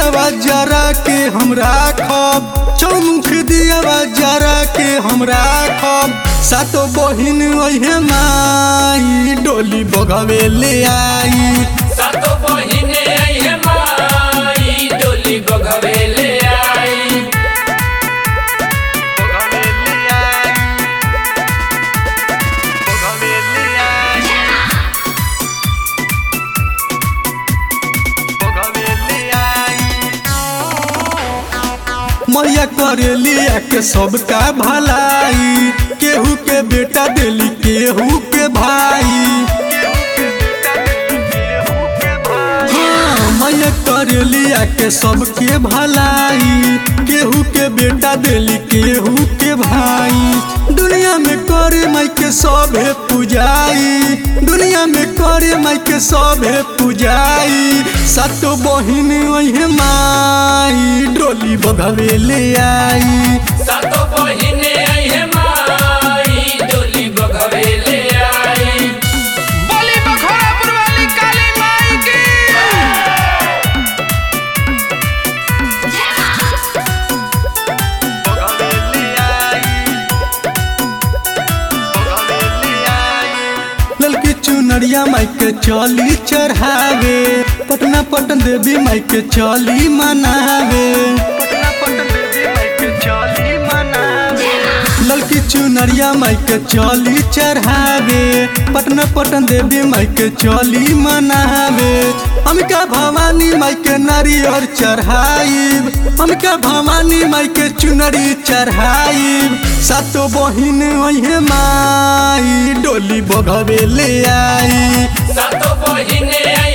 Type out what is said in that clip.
दियावा जरा के हम राखब चौमुख दियावा जरा के हम राखब सातो बहिन ओहे माई डोली बगवे ले आई सातो बहिने आइहे माई डोली बघवे ले आई मैया करेली के सबका भलाई केहू के बेटा देली केहू के भाई हाँ, मैया करेली के सबके भलाई केहू के बेटा देली केहू के भाई दुनिया में करे माई के सभे पूजाई दुनिया में करे माई के सभे पूजाई सातो बहिन ओहे माई डोली बगवे ले आई सातो बहिने आइहे माई डोली बघवे ले आई बोली बखोरापुर वाली काली माई की ललकी चुनरिया माई के चली चढ़ावे पटना पटन देवी माई के चली मनावे ललकी चुनरिया माई के चली चढ़ावे पटना पटन देवी माई के चली मनावे अमिका भवानी माई के नारियर चढ़ाइब अमिका भवानी माई के चुनरी चढ़ाइब सातो बहिन ओहे माई डोली बगवे ले आई सातो बहिने आइहे